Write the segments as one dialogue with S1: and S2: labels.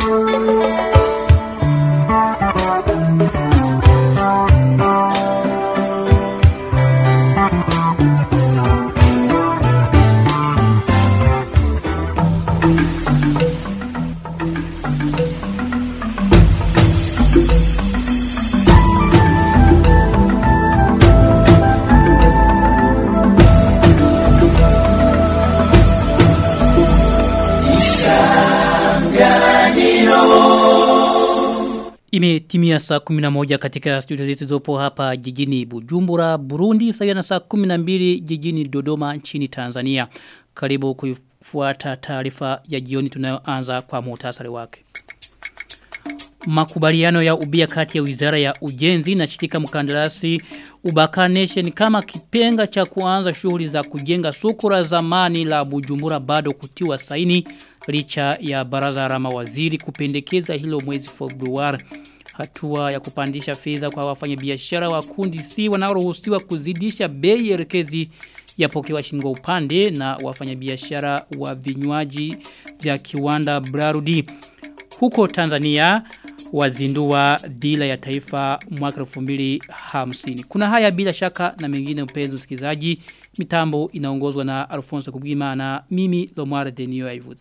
S1: Imetimia saa 11 katika studio zetu zopo hapa jijini Bujumbura, Burundi, sawa na saa 12 jijini Dodoma nchini Tanzania. Karibu kuifuata taarifa ya jioni tunayoanza kwa muhtasari wake. Makubaliano ya ubia kati ya Wizara ya Ujenzi na shirika mkandarasi Ubaka Nation kama kipenga cha kuanza shughuli za kujenga soko la zamani la Bujumbura bado kutiwa saini licha ya baraza la mawaziri kupendekeza hilo mwezi Februari. Hatua ya kupandisha fedha kwa wafanyabiashara wa kundi C wanaoruhusiwa kuzidisha bei elekezi yapokewa shingo upande na wafanyabiashara wa vinywaji vya kiwanda Brarudi. Huko Tanzania wazindua dila ya taifa mwaka 2050. Kuna haya bila shaka na mengine mpenzi msikilizaji. Mitambo inaongozwa na Alfonso Kubwima na mimi Lomar Denio Aivuze.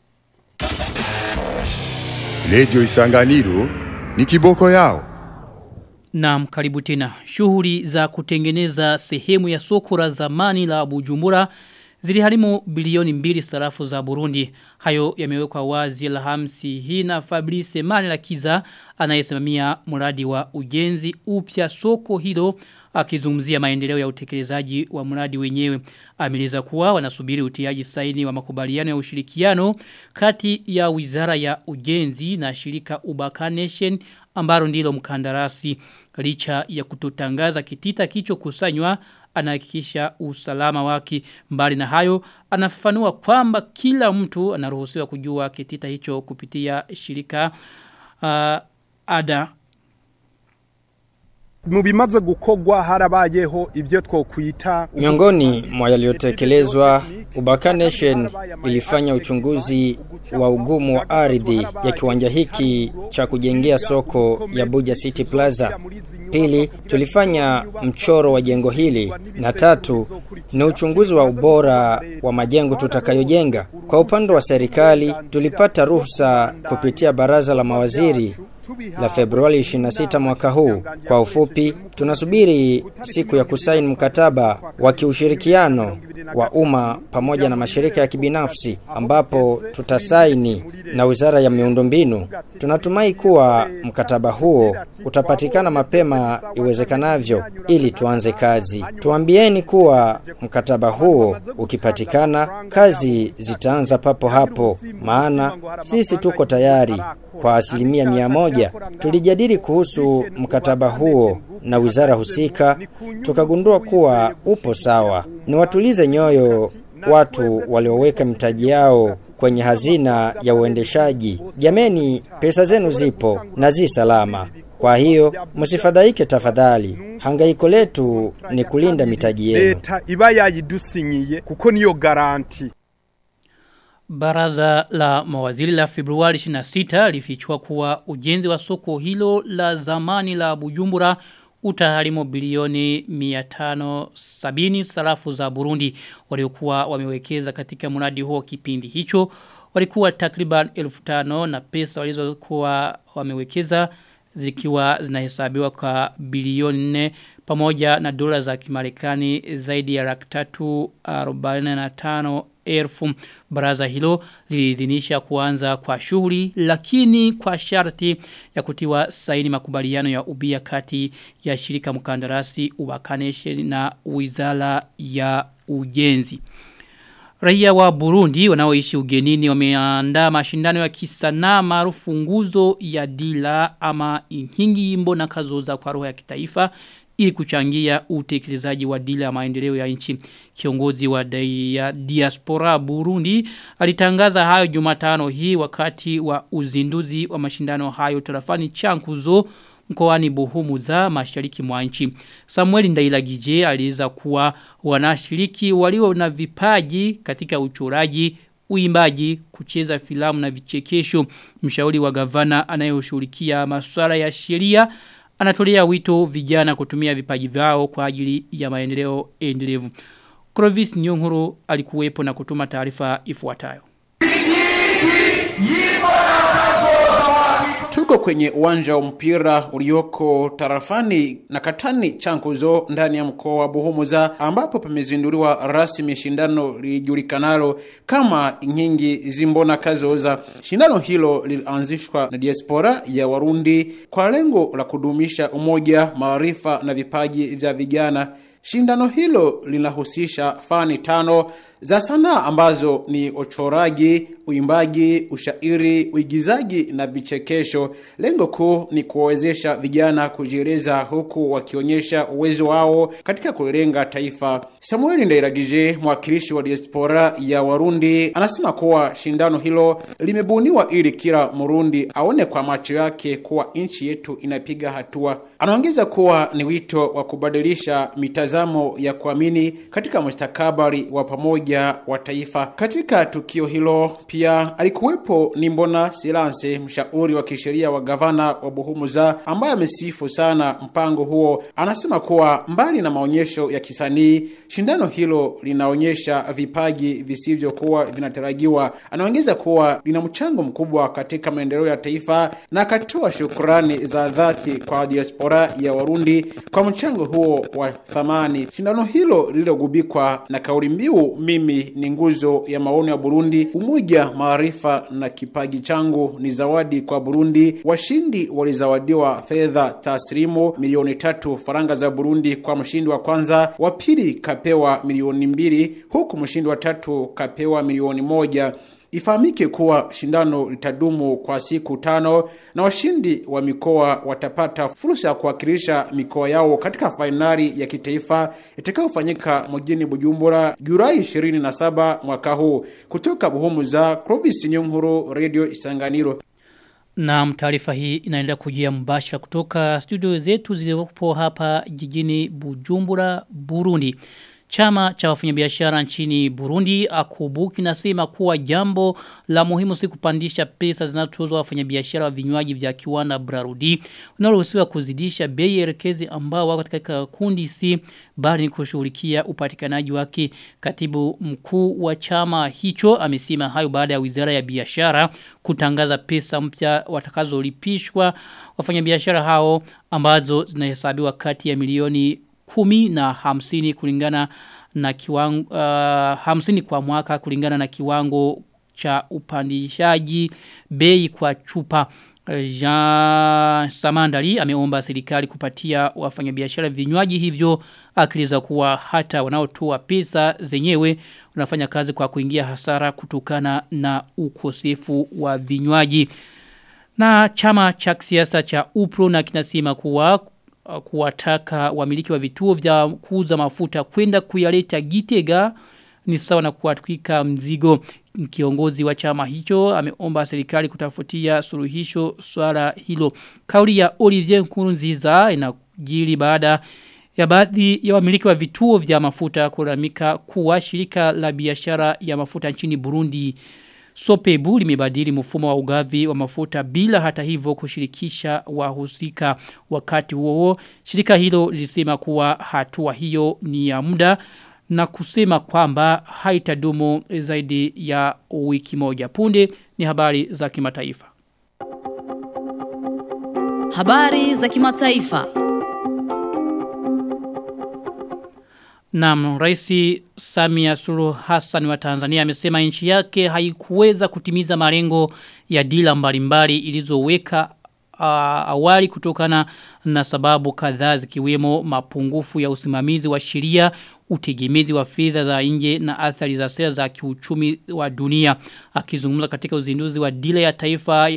S2: Radio Isanganiro ni kiboko yao.
S1: Naam karibu tena. Shughuli za kutengeneza sehemu ya soko la zamani la Bujumbura ziliharimu bilioni mbili sarafu za Burundi. Hayo yamewekwa wazi Alhamisi hii na Fabrice Manirakiza anayesimamia mradi wa ujenzi upya soko hilo akizungumzia maendeleo ya utekelezaji wa mradi wenyewe. Ameleza kuwa wanasubiri utiaji saini wa makubaliano ya ushirikiano kati ya Wizara ya Ujenzi na shirika Ubaka Nation ambalo ndilo mkandarasi licha ya kutotangaza kitita kicho kusanywa anahakikisha usalama wake mbali na hayo anafafanua kwamba kila mtu anaruhusiwa kujua kitita hicho kupitia shirika uh, ada
S3: mu bimaze gukogwa harabayeho ibyo twokwita
S4: Miongoni mwa yaliyotekelezwa Ubaka Nation ilifanya uchunguzi wa ugumu wa ardhi ya kiwanja hiki cha kujengea soko ya Buja City Plaza. Pili, tulifanya mchoro wa jengo hili na tatu ni uchunguzi wa ubora wa majengo tutakayojenga. Kwa upande wa serikali tulipata ruhusa kupitia baraza la mawaziri la Februari 26 mwaka huu. Kwa ufupi, tunasubiri siku ya kusaini mkataba wa kiushirikiano wa umma pamoja na mashirika ya kibinafsi ambapo tutasaini na Wizara ya Miundombinu. Tunatumai kuwa mkataba huo utapatikana mapema iwezekanavyo ili tuanze kazi. Tuambieni kuwa mkataba huo ukipatikana kazi zitaanza papo hapo maana sisi tuko tayari kwa asilimia mia moja. Tulijadili kuhusu mkataba huo na wizara husika, tukagundua kuwa upo sawa. Niwatulize nyoyo watu walioweka mitaji yao kwenye hazina ya uendeshaji. Jameni, pesa zenu zipo na zi salama. Kwa hiyo msifadhaike tafadhali. Hangaiko letu ni kulinda mitaji yenu.
S3: leta iba yayidusinyiye kuko niyo garanti
S1: Baraza la mawaziri la Februari 26 lifichua kuwa ujenzi wa soko hilo la zamani la Bujumbura utaharimu bilioni 570 sarafu za Burundi waliokuwa wamewekeza katika mradi huo kipindi hicho walikuwa takriban 1500 na pesa walizokuwa wamewekeza zikiwa zinahesabiwa kwa bilioni 4 pamoja na dola za Kimarekani zaidi ya laki tatu arobaini na tano elfu baraza hilo liliidhinisha kuanza kwa shughuli lakini kwa sharti ya kutiwa saini makubaliano ya ubia kati ya shirika mkandarasi ubakaneshe na wizara ya ujenzi. Raia wa Burundi wanaoishi ugenini wameandaa mashindano ya kisanaa maarufu nguzo ya dila ama inhingi imbo na kazoza kwa roho ya kitaifa ili kuchangia utekelezaji wa dila ya maendeleo ya nchi. Kiongozi wa ya diaspora Burundi alitangaza hayo Jumatano hii wakati wa uzinduzi wa mashindano hayo tarafani Chankuzo mkoani Buhumuza mashariki mwa nchi. Samuel Ndailagije aliweza kuwa wanashiriki walio na vipaji katika uchoraji, uimbaji, kucheza filamu na vichekesho. Mshauri wa gavana anayeshughulikia masuala ya sheria anatolea wito vijana kutumia vipaji vyao kwa ajili ya maendeleo endelevu. Clovis Nyonguru alikuwepo na kutuma taarifa ifuatayo.
S5: Tuko kwenye uwanja wa mpira ulioko tarafani na katani chankuzo ndani ya mkoa wa Buhumuza ambapo pamezinduliwa rasmi shindano lijulikanalo kama Inkingi Zimbona Kazoza. Shindano hilo lilianzishwa na diaspora ya Warundi kwa lengo la kudumisha umoja, maarifa na vipaji vya vijana. Shindano hilo linahusisha fani tano za sanaa ambazo ni uchoraji, uimbaji, ushairi, uigizaji na vichekesho. Lengo kuu ni kuwawezesha vijana kujieleza huku wakionyesha uwezo wao katika kulenga taifa. Samueli Ndairagije, mwakilishi wa diaspora ya Warundi, anasema kuwa shindano hilo limebuniwa ili kila Murundi aone kwa macho yake kuwa nchi yetu inapiga hatua. Anaongeza kuwa ni wito wa kubadilisha mitazamo ya kuamini katika mustakabali wa pamoja wa taifa. Katika tukio hilo pia alikuwepo Nimbona Silanse, mshauri wa kisheria wa gavana wa Buhumuza, ambaye amesifu sana mpango huo. Anasema kuwa mbali na maonyesho ya kisanii, shindano hilo linaonyesha vipaji visivyokuwa vinatarajiwa. Anaongeza kuwa lina mchango mkubwa katika maendeleo ya taifa na akatoa shukrani za dhati kwa diaspora ya Warundi kwa mchango huo wa thamani. Shindano hilo lililogubikwa na kauli mbiu mimi ni nguzo ya maono ya Burundi, umoja, maarifa na kipaji changu ni zawadi kwa Burundi. Washindi walizawadiwa fedha taslimu milioni tatu faranga za Burundi kwa mshindi wa kwanza, wa pili kapewa milioni mbili huku mshindi wa tatu kapewa milioni moja. Ifahamike kuwa shindano litadumu kwa siku tano na washindi wa mikoa watapata fursa ya kuwakilisha mikoa yao katika fainali ya kitaifa itakayofanyika mjini Bujumbura Julai 27 mwaka huu. Kutoka Buhumuza, Clovis Nyonguru, Radio Isanganiro.
S1: Na taarifa hii inaendelea kujia mbashara kutoka studio zetu zilizopo hapa jijini Bujumbura, Burundi. Chama cha wafanyabiashara nchini Burundi akubu kinasema kuwa jambo la muhimu si kupandisha pesa zinazotozwa wafanyabiashara wa vinywaji vya kiwanda Brarudi unaloruhusiwa kuzidisha bei elekezi ambao wako katika kundi C bali ni kushughulikia upatikanaji wake. Katibu mkuu wa chama hicho amesema hayo baada ya Wizara ya Biashara kutangaza pesa mpya watakazolipishwa wafanyabiashara hao ambazo zinahesabiwa kati ya milioni kumi na hamsini kulingana na kiwango uh, hamsini kwa mwaka kulingana na kiwango cha upandishaji bei kwa chupa Jean Samandali ameomba serikali kupatia wafanyabiashara vinywaji hivyo akiliza kuwa hata wanaotoa pesa zenyewe wanafanya kazi kwa kuingia hasara kutokana na ukosefu wa vinywaji na chama cha siasa cha UPRO na kinasema kuwa kuwataka wamiliki wa vituo vya kuuza mafuta kwenda kuyaleta Gitega ni sawa na kuwatwika mzigo kiongozi wa chama hicho ameomba serikali kutafutia suluhisho swala hilo kauli ya Olivier Nkurunziza inajiri baada ya baadhi ya wamiliki wa vituo vya mafuta kulalamika kuwa shirika la biashara ya mafuta nchini Burundi Sopebu limebadili mfumo wa ugavi wa mafuta bila hata hivyo kushirikisha wahusika wakati huo. Shirika hilo lilisema kuwa hatua hiyo ni ya muda na kusema kwamba haitadumu zaidi ya wiki moja. Punde ni habari za kimataifa.
S6: Habari za kimataifa.
S1: Naam, Rais Samia Suluhu Hassan wa Tanzania amesema nchi yake haikuweza kutimiza malengo ya dila mbalimbali ilizoweka uh, awali kutokana na sababu kadhaa zikiwemo mapungufu ya usimamizi wa sheria, utegemezi wa fedha za nje na athari za sera za kiuchumi wa dunia. Akizungumza katika uzinduzi wa dila ya taifa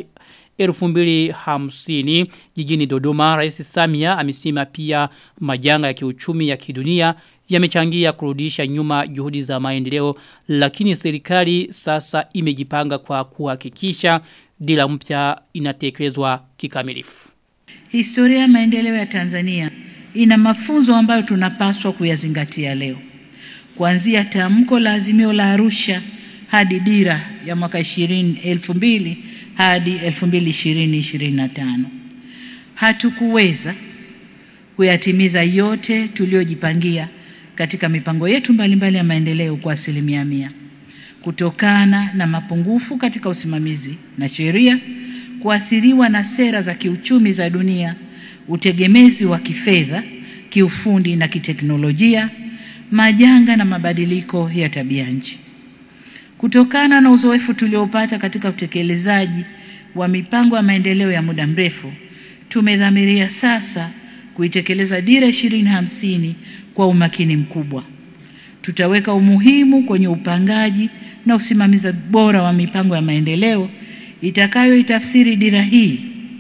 S1: 2050 jijini Dodoma, Rais Samia amesema pia majanga ya kiuchumi ya kidunia yamechangia kurudisha nyuma juhudi za maendeleo lakini serikali sasa imejipanga kwa kuhakikisha dila mpya inatekelezwa kikamilifu.
S7: Historia ya maendeleo ya Tanzania ina mafunzo ambayo tunapaswa kuyazingatia leo. Kuanzia tamko la azimio la Arusha hadi dira ya mwaka 20 2000 hadi 2020 2025. Hatukuweza kuyatimiza yote tuliyojipangia katika mipango yetu mbalimbali mbali ya maendeleo kwa asilimia mia kutokana na mapungufu katika usimamizi na sheria, kuathiriwa na sera za kiuchumi za dunia, utegemezi wa kifedha, kiufundi na kiteknolojia, majanga na mabadiliko ya tabia nchi. Kutokana na uzoefu tuliopata katika utekelezaji wa mipango ya maendeleo ya muda mrefu, tumedhamiria sasa kuitekeleza dira 2050 kwa umakini mkubwa. Tutaweka umuhimu kwenye upangaji na usimamizi bora wa mipango ya maendeleo itakayoitafsiri dira hii,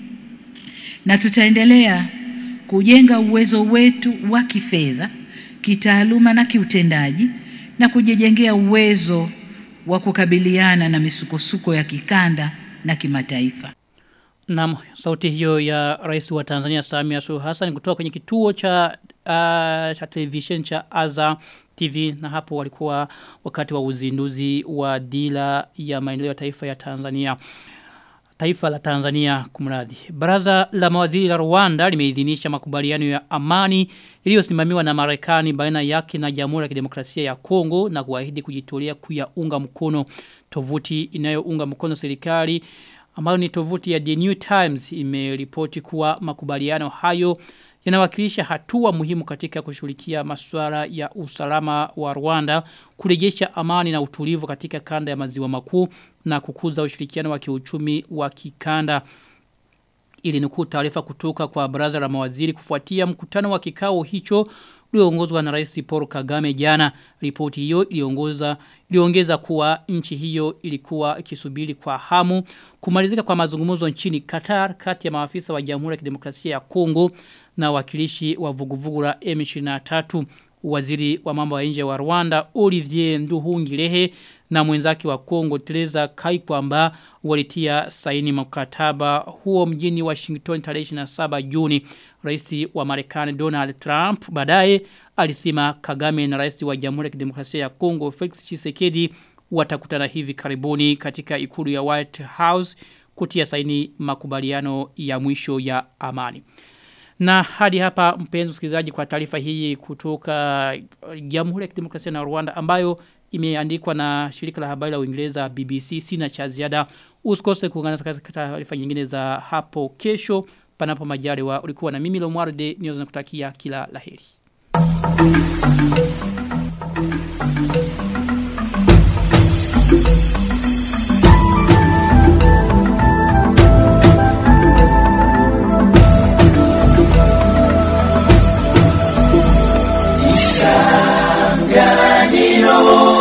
S7: na tutaendelea kujenga uwezo wetu wa kifedha, kitaaluma na kiutendaji na kujijengea uwezo wa kukabiliana na misukosuko ya kikanda na kimataifa.
S1: Naam, sauti hiyo ya Rais wa Tanzania Samia Suluhu Hassan kutoka kwenye kituo cha uh, cha television cha Azam TV na hapo walikuwa wakati wa uzinduzi wa dira ya maendeleo ya taifa ya Tanzania. Taifa la Tanzania kumradhi. Baraza la mawaziri la Rwanda limeidhinisha makubaliano ya amani iliyosimamiwa na Marekani baina yake na Jamhuri ya Kidemokrasia ya Kongo na kuahidi kujitolea kuyaunga mkono tovuti inayounga mkono serikali ambayo ni tovuti ya The New Times imeripoti kuwa makubaliano hayo yanawakilisha hatua muhimu katika kushughulikia masuala ya usalama wa Rwanda, kurejesha amani na utulivu katika kanda ya maziwa makuu na kukuza ushirikiano wa kiuchumi wa kikanda. Ili nukuu taarifa kutoka kwa baraza la mawaziri kufuatia mkutano wa kikao hicho ulioongozwa na Rais Paul Kagame jana. Ripoti hiyo iliongoza iliongeza kuwa nchi hiyo ilikuwa ikisubiri kwa hamu kumalizika kwa mazungumzo nchini Qatar kati ya maafisa wa Jamhuri ya Kidemokrasia ya Kongo na wakilishi wa vuguvugu la M23 waziri wa mambo ya nje wa Rwanda Olivier Nduhungirehe na mwenzake wa Kongo Teresa Kaikwamba walitia saini mkataba huo mjini Washington tarehe 27 Juni. Rais wa Marekani Donald Trump baadaye alisema Kagame na rais wa Jamhuri ya Kidemokrasia ya Kongo Felix Tshisekedi watakutana hivi karibuni katika ikulu ya White House kutia saini makubaliano ya mwisho ya amani. Na hadi hapa mpenzi msikilizaji kwa taarifa hii kutoka Jamhuri ya Kidemokrasia na Rwanda ambayo imeandikwa na shirika la habari la Uingereza BBC sina cha ziada. Usikose kuungana katika taarifa nyingine za hapo kesho panapo majaliwa. Ulikuwa na mimi Lomwarde niweza nakutakia kila laheri.
S8: Isanganiro